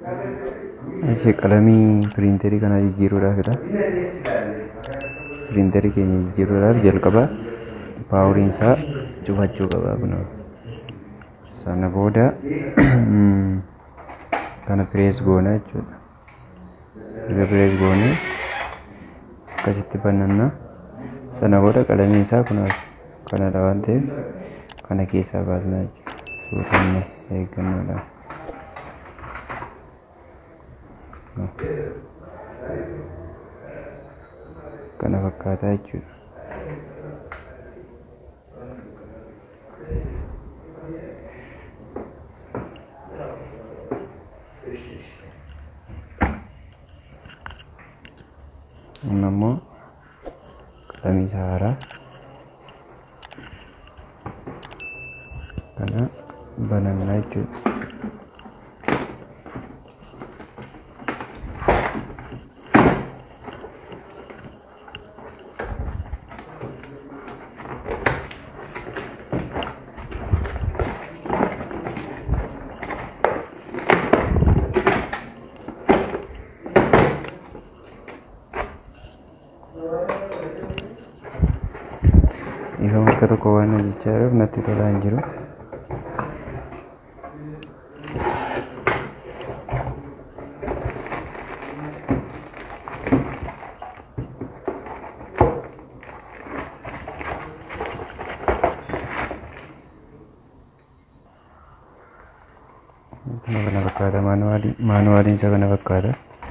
Ishee qalamii piriinterii kana jijjiiruudhaafidha. Piriinterii keenya jijjiiruudhaaf jalqaba paawuriin isaa cufachuu qaba kun sana booda kana pirees goona jechuudha. Erga pirees goonee akkasitti bananna sana booda qalamii isaa kunaas kanadha waan ta'eef kana keessaa baasna jechuudha. Suutanne eeggannoodhaan. kana fakkaataa jechuudha. Amma immoo qalamii isaa haaraa kana banannaa jechuudha. Ifama harka tokko waan hojjechaa jiruuf natti tolaa hin jiru. Kana kana fakkaata maanuwaaliin isaa kana fakkaata.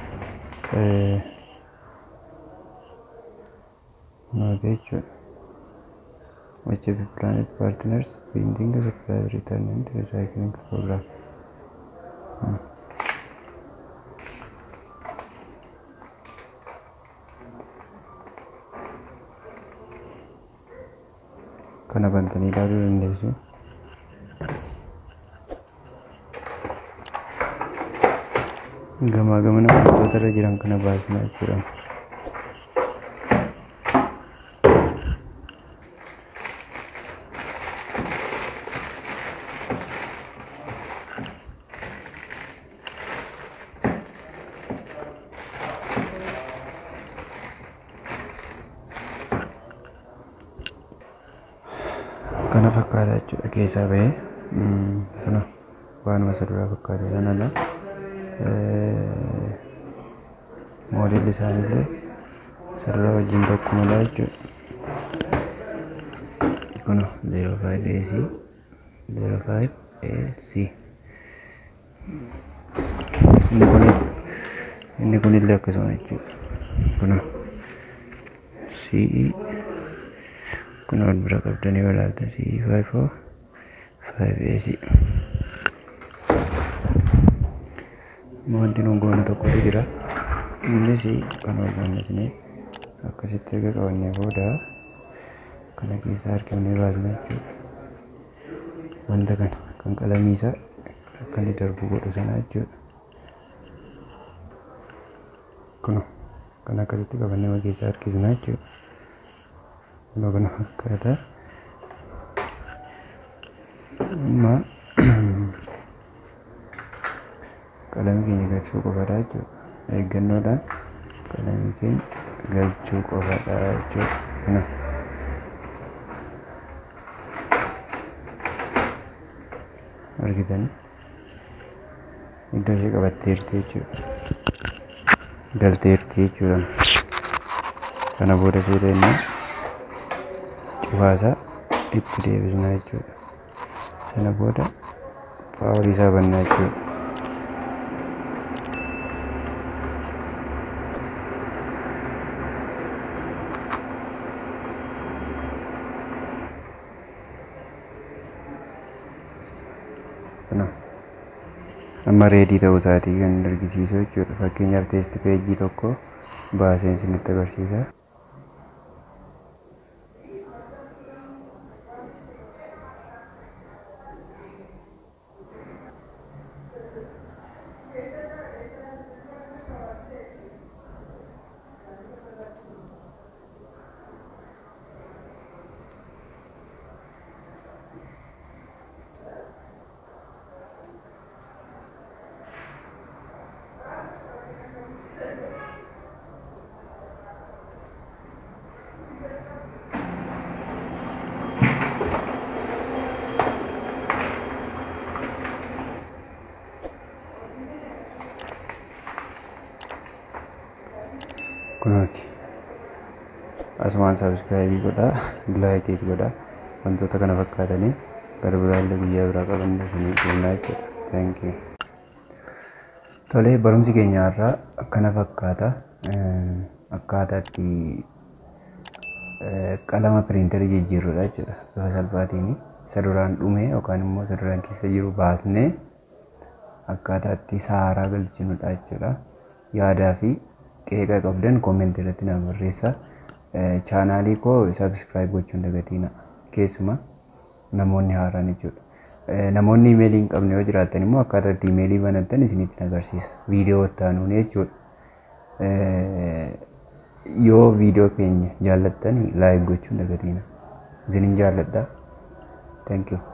Maal jechuudha. HB Planet Partners Printing Supply Return and Recycling Program. Hmm. Kana bantanii ilaaluu dandeessu. Gamaa gamana wantoota irra jiran kana baasnaa jechuudha. kana fakkaata jechuudha keessaa bahee kana waanuma isa duraa fakkaata sanadha moodelli isaanillee sarara wajjin tokkumadha jechuudha kuna 05AC 05AC inni kun inni kunillee akkasuma jechuudha kuna CE kun wal bira qabdanii walaalta CE 54 5AC wanti nuun goona tokkotu jira innis kan wal bannesnee akkasitti erga qabannee booda kana keessaa harkifnee baasna jechuudha wanta kana kan qalamii isaa akka inni darbu godhu sana jechuudha kun kan akkasitti qabannee wal keessaa harkisna jechuudha kunoo kana fakkaata amma qalamii keenya galchuu qofaadha jechuudha eeggannoodhaan qalamii keenya galchuu qofaadha jechuudha kana argitan iddoo ishee qabatteerti jechuudha galteerti jechuudha kana booda seeta inni cufaasaa itti deebisna jechuudha sana booda paawarii isaa bannaa jechuudha kana amma reedii ta'uu isaatii kan argisiisu jechuudha fakkeenyaaf teesti peejii tokko baaseen isinitti agarsiisa kunooti asumaan saabskraayibii godhaa laayikiis godhaa wantoota kana fakkaatanii gara biraallee guyyaa biraa qabanne isinii kennaa jechuudha thank you tolee barumsi keenya irraa akkana fakkaata akkaataa itti qalama piriintarii jijjiirrudha jechuudha bifa salphaatiin isa duraan dhume yookaan immoo isa duraan keessa jiru baasnee akkaataa itti saaraa galchinudha jechuudha yaadaa fi qeeqa qabdan koomentii irratti na barreessaa chaanaalii koo saabskraayib gochuun dagatiina keessuma namoonni haaraan jechuudha. Namoonni imeelii hin qabne yoo jiraatan immoo akkaataa itti imeelii banattan isinitti agarsiisa. Viidiyoo ittaanuun jechuudha. Yoo viidiyoo keenya jaallattani laayik gochuun dagatiina. Isinin jaalladha. Thank you.